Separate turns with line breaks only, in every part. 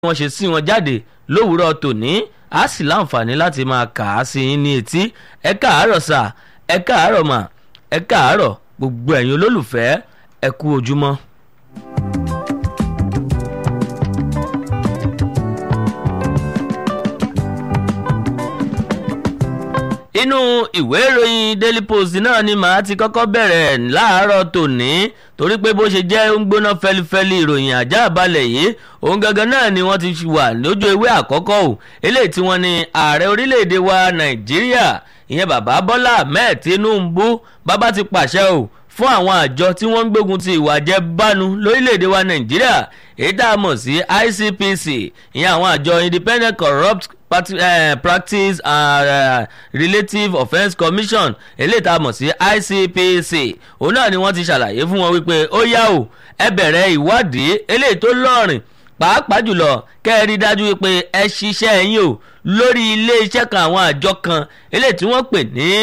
wọ́n ṣe sí wọn jáde lówùúrọ̀ tòní a sì láǹfààní láti máa kà á sí yín ní etí ẹ káàárọ̀ sà ẹ káàárọ̀ mà ẹ káàárọ̀ gbogbo ẹ̀yin olólùfẹ́ ẹ kú ojúmọ́. inú ìwé ìròyìn daily post náà ni màá ti kọ́kọ́ bẹ̀rẹ̀ láàárọ̀ tòní torí pé bó ṣe jẹ́ ń gbóná fẹlifẹli ìròyìn ajá balẹ̀ yìí òun gangan náà ni wọ́n ti wà lójú ewé àkọ́kọ́ o eléyìí tí wọ́n ní ààrẹ orílẹ̀-èdè wa nàìjíríà ìyẹn bàbá bọ́lá ahmed tinubu bàbá ti pàṣẹ o fún àwọn àjọ tí wọ́n ń gbógun ti ìwà jẹbánu lórílẹ̀‐èdè wa nàìjíríà èyí tá a mọ̀ sí icpc ìyẹn àwọn àjọ independent corrupt Parti, uh, practice and uh, relative offence commission eléyìí tá a mọ̀ sí icpc òun náà ni wọ́n ti ṣàlàyé fún wọn wípé ó yá o ẹ bẹ̀rẹ̀ ìwádìí eléyìí tó lọ́rìn pàápàá jùlọ kẹ́ ẹ rí dájú wípé ẹ ṣiṣẹ́ yín o lórí ilé iṣẹ́ kan àwọn àjọ kan eléyìí tí wọ́n pè ní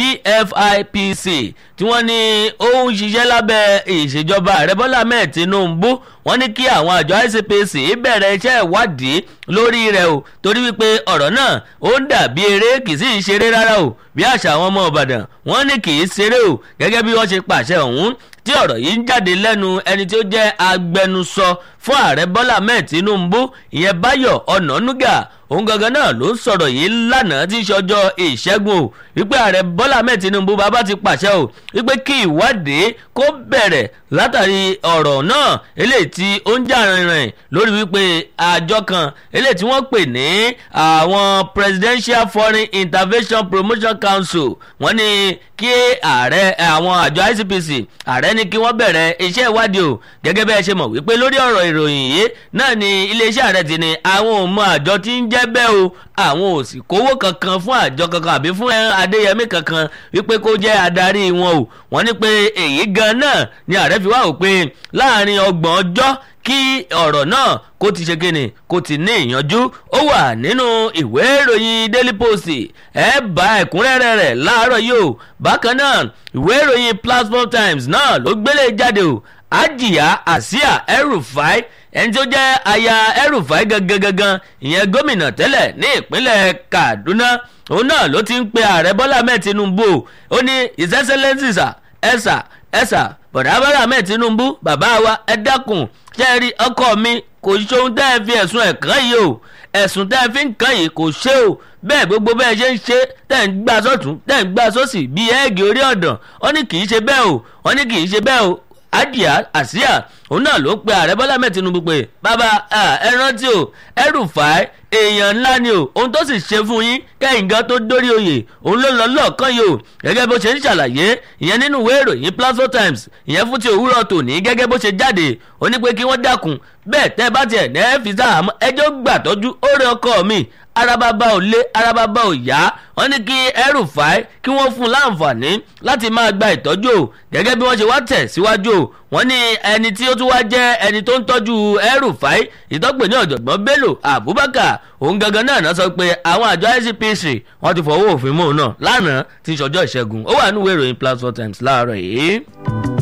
pfipc tí wọ́n ní ó ń ṣiṣẹ́ lábẹ́ ìṣèjọba ààrẹ bọ́lá ahmed tinubu wọ́n ní kí àwọn àjọ icpc bẹ̀rẹ̀ iṣẹ́ ìwádìí lórí rẹ̀ o torí wípé ọ̀rọ̀ náà ó ń dàbí eré kì í sì í ṣeré rárá o bí àṣà àwọn ọmọ ìbàdàn wọ́n ní kì í ṣeré o gẹ́gẹ́ bí wọ́n ṣe pàṣẹ ọ̀hún tí ọ̀rọ̀ yìí ń jáde lẹ́nu ẹni tí ó jẹ́ agbẹnusọ fún ààrẹ bọ́lá ahmed tinubu ìyẹn báyọ̀ ọ̀nànúgà òun gangan náà ló ń sọ̀rọ̀ yìí lánàá tí í ṣọjọ́ ìṣẹ́gun o wípé ààrẹ bọ́lá ahmed tinubu bàbá ti pàṣẹ o wípé kí ìwádìí kó bẹ̀rẹ̀ látàrí ọ̀rọ̀ náà eléyìí tí ó ń jà rìnrìn lórí wípé àjọ kan eléyìí tí wọ́n pè ní àwọn presidential foreign intervention promotion council wọ́n ní kí ààrẹ àwọn àjọ icpc ààrẹ ní kí wọ́n bẹ̀rẹ̀ iṣẹ́ ìwádìí o gẹ́gẹ́ bẹ́ẹ̀ ṣe mọ̀ wípé lórí ọ̀rọ̀ ìròyìn yìí náà ni iléeṣẹ́ ààrẹ ti ní àwọn ò mọ àjọ tí ń jẹ́ bẹ́ẹ̀ o àwọn ò sì kówó kankan fún àjọ kankan àbí fún adéyẹmí kankan wípé kó jẹ́ adarí wọn o wọ́n ní pé èyí gan náà ni ààrẹ fi wá wò pé láàrin ọgbọ̀n ọjọ́ kí ọ̀rọ̀ náà kó ti ṣe kíni kó ti ní ìyanjú ó wà nínú ìwé ìròyìn daily post ẹ bá ẹ̀kúnrẹ́rẹ́ rẹ̀ láàárọ̀ yìí o bákan náà ìwé ìròyìn platform times náà ló gbélé jáde o ajiya asia erufai ẹni tó jẹ́ aya erufai gangan gangan ìyẹn gómìnà tẹ́lẹ̀ ní ìpínlẹ̀ kaduna òun náà ló ti ń pe ààrẹ bọ́lá mẹ́ẹ̀ tinubu ó ní his excellence sir ẹ̀sà ẹ̀sà bọ̀dá bọ́lá mẹ́ẹ̀ tinubu bàbá wa ẹ dákun ṣe rí ọkọ mi kò ṣohun tẹ́ ẹ fi ẹ̀sùn ẹ̀ kàn yìí o ẹ̀sùn tẹ́ ẹ fi ń kàn yìí kò ṣe o bẹ́ẹ̀ gbogbo bẹ́ẹ̀ ṣe ń ṣe tẹ́ ń gbà sọ́tún tẹ́ ń gbà sósì bíi ẹ́ẹ̀gì orí ọ̀dàn wọ́n ní kì í ṣe bẹ́ẹ̀ o wọ́n ní kì í ṣe bẹ́ẹ̀ o adia àsíà òun náà ló pe ààrẹ bọ́lá mẹ́ẹ̀ tinubu pé bàbá ẹ rántí o ẹrù fà á èèyàn ńlá ni o ohun tó sì ṣe fún yín kẹ́yìn gan tó dórí oyè òun ló lọ lọ́ọ̀kan yìí o gẹ́gẹ́ bó ṣe ń ṣàlàyé ìyẹn nínú ìwé ìròyìn platform times ìyẹn fún ti òwúrọ̀ tòní gẹ́gẹ́ bó ṣe jáde ó ní pé kí wọ́n dákun bẹ́ẹ̀ tẹ́ bá tiẹ̀ ní ẹ́ fi sáà mọ́ ẹjọ́ gbà tọ́jú ó rẹ ọkọ mi arababa ò lé arababa ò yá wọ́n ní kí ẹrù fàáì kí wọ́n fún un láǹfààní láti máa gba ìtọ́jú o gẹ́gẹ́ bí wọ́n ṣe wá tẹ̀ síwájú o wọ́n ní ẹni tí ó tún wá jẹ́ ẹni tó ń tọ́jú ẹrù fàáì ìtọ́pẹ̀ ní ọ̀jọ̀gbọ́n bello abubakar òun gangan náà náà sọ pé àwọn àjọ icpc wọ́n ti fọwọ́ òfin mọ́ òun náà lánàá ti ṣọjọ́ ìṣẹ́gun ó wà nínú ìwé ìròyìn platform times láàárọ̀ yìí.